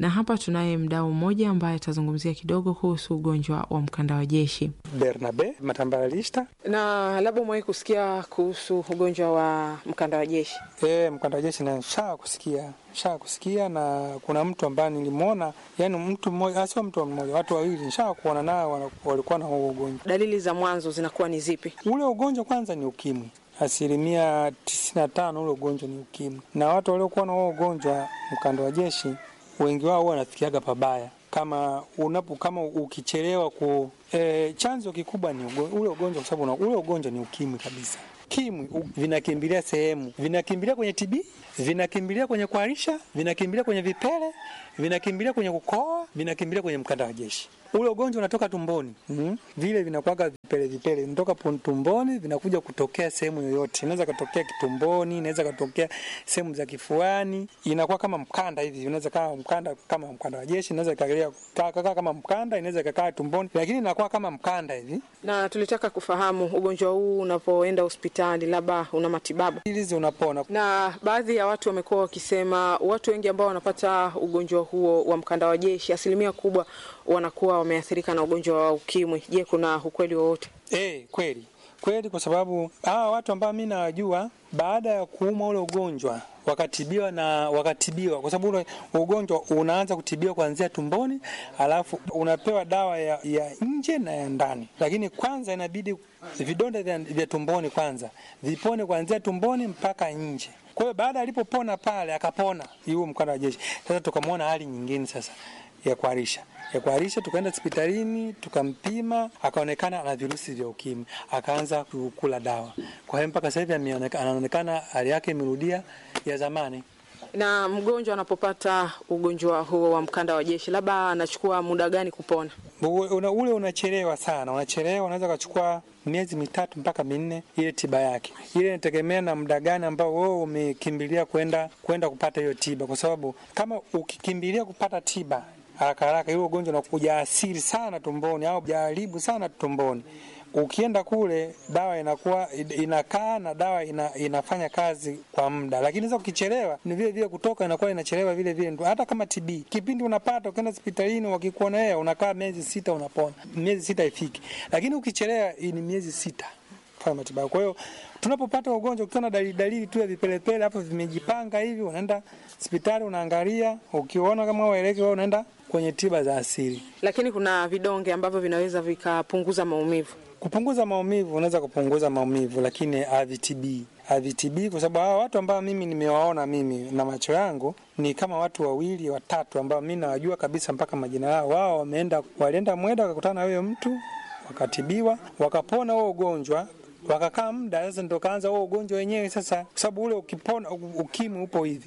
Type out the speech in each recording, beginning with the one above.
na hapa tunaye mdau mmoja ambaye atazungumzia kidogo kuhusu ugonjwa wa mkanda wa jeshi. Bernabe Matambalista. Na labda umewahi kusikia kuhusu ugonjwa wa mkanda wa jeshi? E, mkanda wa jeshi na shaa kusikia shaa kusikia, na kuna mtu ambaye nilimwona, yani mtu mmoja, sio mtu mmoja, watu wawili nishaa kuona nao walikuwa na huo ugonjwa. Dalili za mwanzo zinakuwa ni zipi? Ule ugonjwa kwanza ni ukimwi asilimia tisini na tano ule ugonjwa ni ukimwi, na watu waliokuwa na huo ugonjwa mkanda wa jeshi wengi wao wanafikiaga pabaya kama unapo kama ukichelewa ku e, chanzo kikubwa ni ugo, ule ugonjwa kwa sababu ule ugonjwa ni ukimwi kabisa. Kimwi vinakimbilia sehemu, vinakimbilia kwenye TB, vinakimbilia kwenye kuharisha, vinakimbilia kwenye vipele, vinakimbilia kwenye kukoa, vinakimbilia kwenye mkanda wa jeshi. Ule ugonjwa unatoka tumboni mm, vile vinakuwaga vipele vipele, vinatoka tumboni vinakuja kutokea sehemu yoyote. Inaweza katokea kitumboni, inaweza katokea sehemu za kifuani, inakuwa kama mkanda hivi, inaweza kama mkanda kama mkanda wa jeshi, inaweza ikakaa kaka kama mkanda, inaweza ikakaa tumboni, lakini inakuwa kama mkanda hivi. Na tulitaka kufahamu ugonjwa huu unapoenda hospitali, labda una matibabu hizi, unapona. Na baadhi ya watu wamekuwa wakisema watu wengi ambao wanapata ugonjwa huo wa mkanda wa jeshi, asilimia kubwa wanakuwa wameathirika na ugonjwa wa ukimwi. Je, kuna ukweli wowote? Eh, kweli kweli, kwa sababu hawa watu ambao mimi nawajua baada ya kuumwa ule ugonjwa wakatibiwa na wakatibiwa, kwa sababu ule ugonjwa unaanza kutibiwa kuanzia tumboni, alafu unapewa dawa ya, ya nje na ya ndani, lakini kwanza inabidi vidonda vya, vya tumboni kwanza vipone kuanzia tumboni mpaka nje. Kwa hiyo baada alipopona pale akapona huo mkanda wa jeshi, sasa tukamwona hali nyingine sasa ya kuharisha ya kuharisha, tukaenda hospitalini tukampima, akaonekana ana virusi vya ukimwi, akaanza kukula dawa. Kwa hiyo mpaka sasa hivi anaonekana hali yake imerudia ya zamani. Na mgonjwa anapopata ugonjwa huo wa mkanda wa jeshi, labda anachukua muda gani kupona? Una, ule unachelewa sana, unachelewa, unaweza kuchukua miezi mitatu mpaka minne ile tiba yake. Ile inategemea na muda gani ambao wewe umekimbilia kwenda kwenda kupata hiyo tiba, kwa sababu kama ukikimbilia kupata tiba haraka haraka, ile ugonjwa unakuja asiri sana tumboni au jaribu sana tumboni. Ukienda kule dawa inakuwa inakaa na dawa ina, inafanya kazi kwa muda, lakini sasa ukichelewa ni vile vile kutoka inakuwa inachelewa vile vile. Hata kama TB kipindi unapata ukienda hospitalini wakikuona wewe unakaa miezi sita unapona, miezi sita ifiki, lakini ukichelewa ni miezi sita kufanya matibabu. Kwa hiyo tunapopata ugonjwa ukiona dalili dalili tu ya vipelepele hapo vimejipanga hivi, unaenda hospitali unaangalia, ukiona kama waeleke wewe unaenda kwenye tiba za asili. Lakini kuna vidonge ambavyo vinaweza vikapunguza maumivu. Kupunguza maumivu, unaweza kupunguza maumivu, lakini havitibii havitibii, kwa sababu hawa watu ambao mimi nimewaona mimi na macho yangu ni kama watu wawili watatu ambao mimi nawajua kabisa mpaka majina yao. Wao wameenda walienda Mweda wakakutana na huyo mtu wakatibiwa, wakapona huo ugonjwa wakakaa muda sasa, ndo kaanza huo ugonjwa wenyewe sasa, kwa sababu ule ukipona, ukimwi upo hivi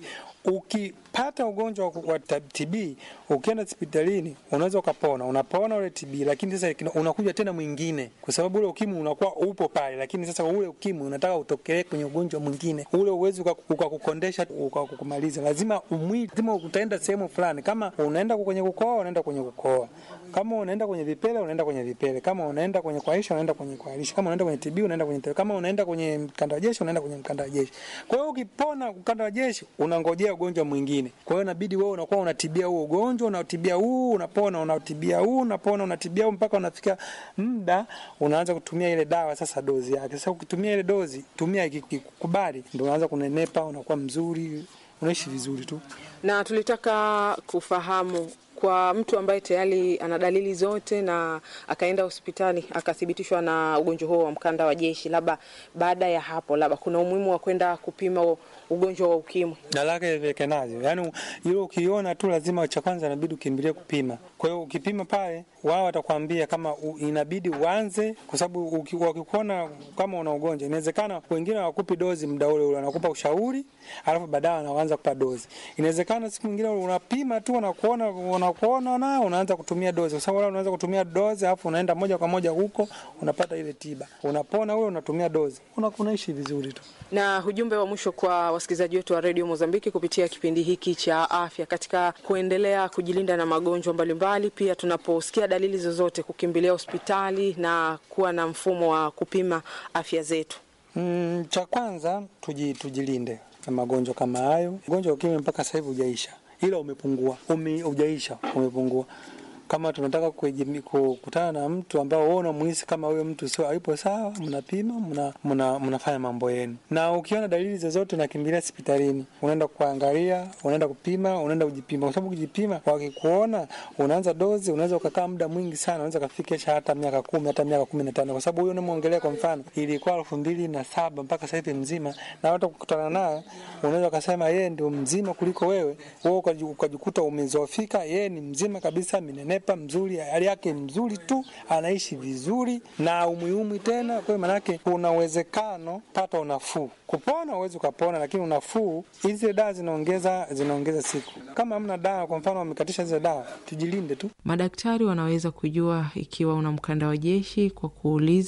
ukipata ugonjwa wa TB ukienda hospitalini unaweza ukapona, unapona ule TB, lakini sasa unakuja tena mwingine, kwa sababu ule ukimwi unakuwa upo pale, lakini sasa ule ukimwi unataka utokelee kwenye ugonjwa mwingine, ule uwezi ukakukondesha ukakumaliza. Lazima umwili, lazima utaenda sehemu fulani. Kama unaenda kwenye kukoa, unaenda kwenye kukoa. Kama unaenda kwenye vipele, unaenda kwenye vipele. Kama unaenda kwenye kuharisha, unaenda kwenye kuharisha. Kama unaenda kwenye TB, unaenda kwenye TB. Kama unaenda kwenye mkanda wa jeshi, unaenda kwenye mkanda wa jeshi. Kwa hiyo ukipona mkanda wa jeshi, unangojea ugonjwa mwingine. Kwa hiyo inabidi wewe unakuwa unatibia huo ugonjwa, unatibia huu, unapona, unatibia huu, unapona, unatibia huu mpaka unafika muda unaanza kutumia ile dawa sasa dozi yake. Sasa ukitumia ile dozi, tumia ikikubali, ndio unaanza kunenepa, unakuwa mzuri, unaishi vizuri tu. Na tulitaka kufahamu kwa mtu ambaye tayari ana dalili zote na akaenda hospitali akathibitishwa na ugonjwa huo wa mkanda wa jeshi, labda baada ya hapo, labda kuna umuhimu wa kwenda kupima ugonjwa wa ukimwi dalaka iwekenaje? Yani hilo ukiona tu lazima cha kwanza inabidi ukimbilie kupima. Kwa hiyo ukipima pale, wao watakwambia kama u, inabidi uanze, kwa sababu wakikuona kama una ugonjwa, inawezekana wengine hawakupi dozi muda ule ule, wanakupa ushauri, alafu baadaye wanaanza kupa dozi. Inawezekana siku nyingine unapima tu, wanakuona wanakuona nao unaanza kutumia dozi, kwa sababu wale unaanza kutumia dozi, alafu unaenda moja kwa moja huko unapata ile tiba, unapona ule, unatumia dozi, unaishi vizuri tu. Na ujumbe wa mwisho kwa wasikilizaji wetu wa redio Mozambiki kupitia kipindi hiki cha afya, katika kuendelea kujilinda na magonjwa mbalimbali, pia tunaposikia dalili zozote kukimbilia hospitali na kuwa na mfumo wa kupima afya zetu. Mm, cha kwanza tuji, tujilinde na magonjwa kama hayo. Ugonjwa wa ukimwi mpaka sasa hivi hujaisha ila umepungua, ume, ujaisha, umepungua kama tunataka kukutana na mtu ambao wewe unamuhisi kama huyo mtu sio hayupo sawa, mnapima mna, mna, mnafanya mambo yenu, na ukiona dalili zozote unakimbilia hospitalini, unaenda kuangalia, unaenda kupima, unaenda kujipima, kwa sababu kujipima, wakikuona unaanza dozi, unaweza ukakaa muda mwingi sana, unaweza kafikisha hata miaka kumi hata miaka kumi na tano kwa sababu huyo unamwongelea, kwa mfano ilikuwa elfu mbili na saba mpaka sasa hivi mzima, na hata kukutana naye unaweza ukasema yeye ndio mzima kuliko wewe, wewe ukajikuta umezofika, yeye ni mzima kabisa, minene nepa mzuri, hali yake mzuri tu, anaishi vizuri na umuhimu tena. Kwa hiyo maanake kuna uwezekano pata unafuu. Kupona uwezi ukapona, lakini unafuu, hizi dawa zinaongeza zinaongeza siku. Kama hamna dawa, kwa mfano wamekatisha hizo dawa, tujilinde tu. Madaktari wanaweza kujua ikiwa una mkanda wa jeshi kwa kuuliza